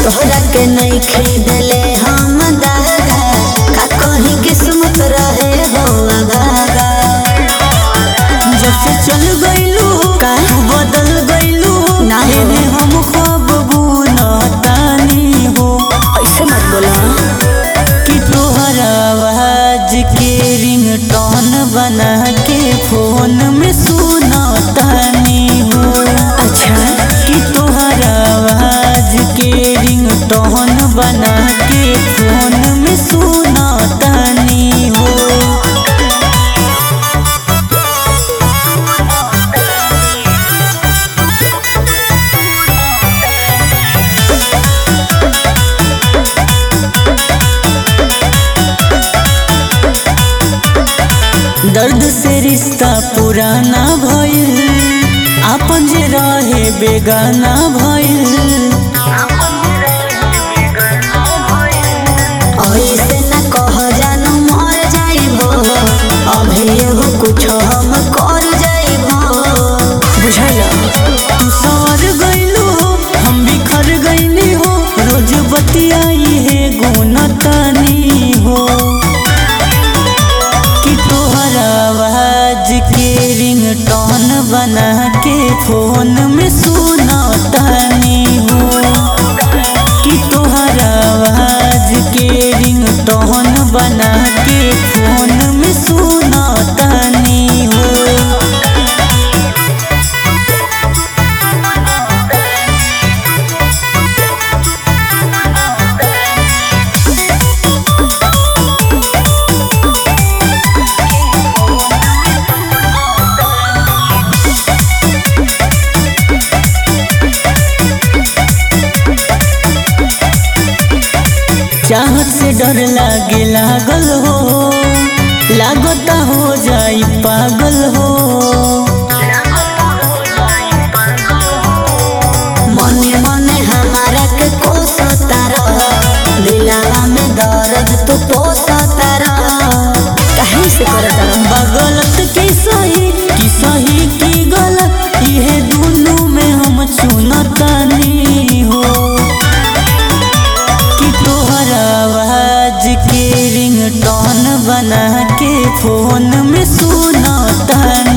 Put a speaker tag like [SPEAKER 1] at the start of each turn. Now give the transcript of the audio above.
[SPEAKER 1] तोहरा के नहीं खरीदले हम दागा का कहीं किस्मत रहे हो अभागा
[SPEAKER 2] जब से चल गइलू
[SPEAKER 1] का?
[SPEAKER 2] तू बदल गइलू
[SPEAKER 1] ना हो।
[SPEAKER 2] एने हम खब बुनतानी हो
[SPEAKER 1] ऐसे मत बोला
[SPEAKER 2] कि तोहर आवाज के रिंगटोन बना के फोन में सुनतानी हो
[SPEAKER 1] अच्छा
[SPEAKER 2] कि तोहर आवाज के रिंगटोन बना के फोन में सुनतानी हो दर्द से रिश्ता पुराना भइल आपन जे रहे बेगाना भइल
[SPEAKER 1] ऐसे न कह जानू मर जाइबो अभी एगो कुछ हम कर जाइबो बुझल
[SPEAKER 2] तू सवर गइलू हो हम बिखर गइली हो रोज बतियाई है गुनतानी हो कि तोहर आवाज के रिंगटोन बना के फोन में सुनतानी हो कि तोहर आवाज के रिंगटोन बना के फोन में सुनतानी हो चाहत से डर लागे लागल हो लागता हो जाई पागल हो
[SPEAKER 1] मने मने हमारा के कोसता रह दिलावा में दर्द तू पोसता रह कहीं से करता रह
[SPEAKER 2] बगलत की सही की सही की गलत इहे दोनों में हम चुनतानी हो कि तोहर आवाज के रिंगटोन बना के फोन में सुनतानी